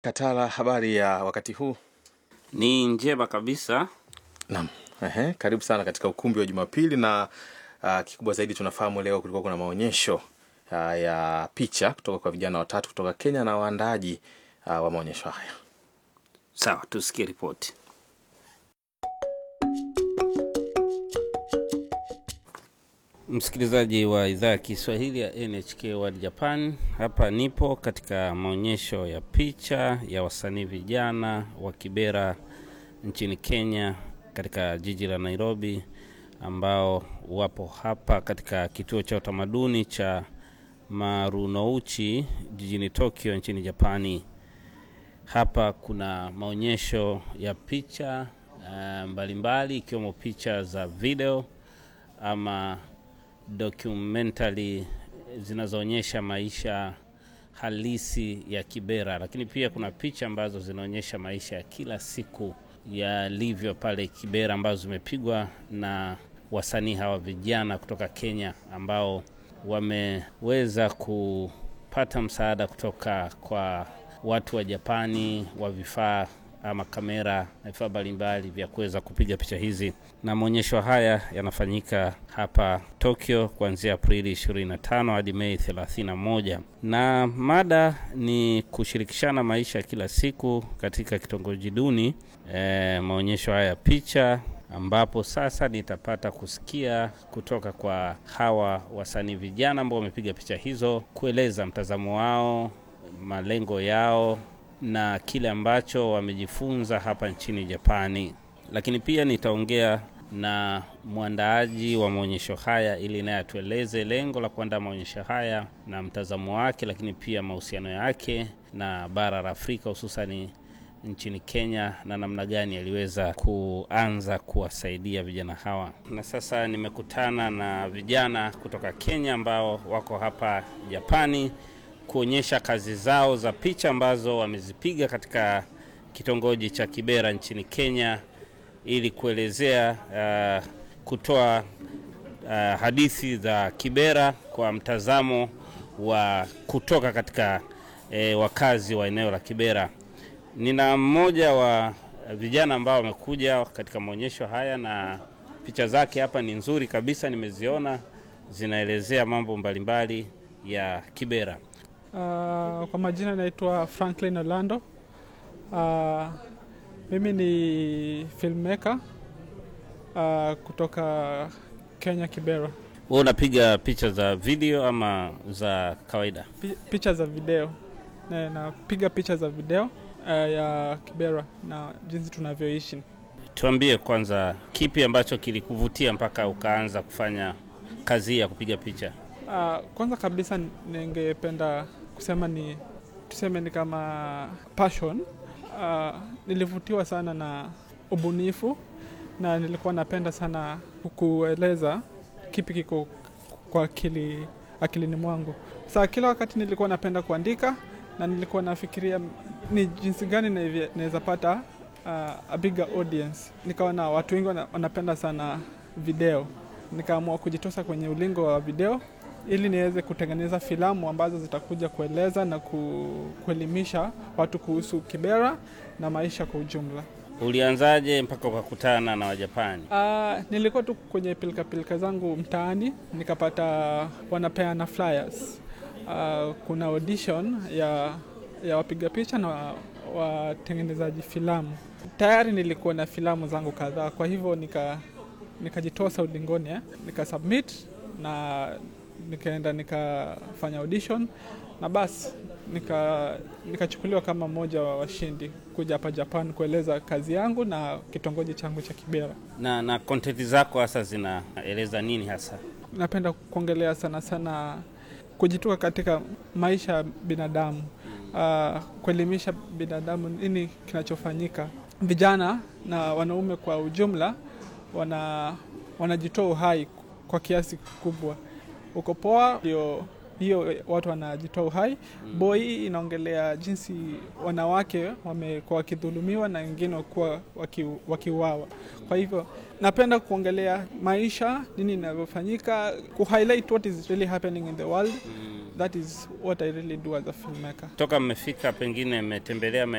Katala, habari ya wakati huu? Ni njema kabisa. Naam. Ehe, karibu sana katika ukumbi wa Jumapili na uh, kikubwa zaidi tunafahamu leo kulikuwa kuna maonyesho uh, ya picha kutoka kwa vijana watatu kutoka Kenya na waandaaji uh, wa maonyesho haya. Sawa, tusikie ripoti. Msikilizaji wa idhaa ya Kiswahili ya NHK World Japan, hapa nipo katika maonyesho ya picha ya wasanii vijana wa Kibera nchini Kenya, katika jiji la Nairobi, ambao wapo hapa katika kituo cha utamaduni cha Marunouchi jijini Tokyo nchini Japani. Hapa kuna maonyesho ya picha uh, mbalimbali ikiwemo picha za video ama documentary zinazoonyesha maisha halisi ya Kibera, lakini pia kuna picha ambazo zinaonyesha maisha ya kila siku yalivyo pale Kibera, ambazo zimepigwa na wasanii hawa vijana kutoka Kenya ambao wameweza kupata msaada kutoka kwa watu wa Japani wa vifaa ama kamera na vifaa mbalimbali vya kuweza kupiga picha hizi, na maonyesho haya yanafanyika hapa Tokyo kuanzia Aprili 25 hadi Mei 31, na mada ni kushirikishana maisha ya kila siku katika kitongoji duni. E, maonyesho haya ya picha ambapo sasa nitapata kusikia kutoka kwa hawa wasanii vijana ambao wamepiga picha hizo, kueleza mtazamo wao, malengo yao na kile ambacho wamejifunza hapa nchini Japani. Lakini pia nitaongea na mwandaaji wa maonyesho haya ili naye atueleze lengo la kuandaa maonyesho haya na mtazamo wake, lakini pia mahusiano yake na bara la Afrika hususani nchini Kenya na namna gani aliweza kuanza kuwasaidia vijana hawa. Na sasa nimekutana na vijana kutoka Kenya ambao wako hapa Japani kuonyesha kazi zao za picha ambazo wamezipiga katika kitongoji cha Kibera nchini Kenya ili kuelezea uh, kutoa uh, hadithi za Kibera kwa mtazamo wa kutoka katika eh, wakazi wa eneo la Kibera. Nina mmoja wa vijana ambao wamekuja katika maonyesho haya na picha zake hapa ni nzuri kabisa, nimeziona zinaelezea mambo mbalimbali ya Kibera. Uh, kwa majina naitwa Franklin Orlando. Uh, mimi ni filmmaker uh, kutoka Kenya Kibera. Wewe unapiga picha za video ama za kawaida? Pi- Picha za video na napiga picha za video uh, ya Kibera na jinsi tunavyoishi. Tuambie kwanza, kipi ambacho kilikuvutia mpaka ukaanza kufanya kazi hii ya kupiga picha? Uh, kwanza kabisa ningependa kusema ni tuseme ni kama passion. Uh, nilivutiwa sana na ubunifu na nilikuwa napenda sana kueleza kipi kiko kwa akili akilini mwangu. Saa kila wakati nilikuwa napenda kuandika na nilikuwa nafikiria ni jinsi gani naivye- naweza pata uh, a bigger audience. Nikawa na watu wengi wana- wanapenda sana video, nikaamua kujitosa kwenye ulingo wa video ili niweze kutengeneza filamu ambazo zitakuja kueleza na ku, kuelimisha watu kuhusu Kibera na maisha kwa ujumla. Ulianzaje mpaka ukakutana na Wajapani? Uh, nilikuwa tu kwenye pilika pilika zangu mtaani nikapata wanapeana flyers. Uh, kuna audition ya, ya wapiga picha na watengenezaji filamu. Tayari nilikuwa na filamu zangu kadhaa, kwa hivyo nika nikajitosa ulingoni eh, nikasubmit na nikaenda nikafanya audition na basi nika nikachukuliwa kama mmoja wa washindi kuja hapa Japan kueleza kazi yangu na kitongoji changu cha Kibera. Na na content zako hasa zinaeleza nini hasa? Napenda kuongelea sana sana kujitoka katika maisha ya binadamu, uh, kuelimisha binadamu nini kinachofanyika. Vijana na wanaume kwa ujumla wana wanajitoa uhai kwa kiasi kikubwa. Uko poa ndio hiyo watu wanajitoa uhai. Boy hii inaongelea jinsi wanawake wamekuwa wakidhulumiwa na wengine wakuwa waki, wakiuawa. Kwa hivyo napenda kuongelea maisha, nini inavyofanyika, kuhighlight what is really happening in the world. That is what I really do as a filmmaker. Toka mmefika, pengine mmetembelea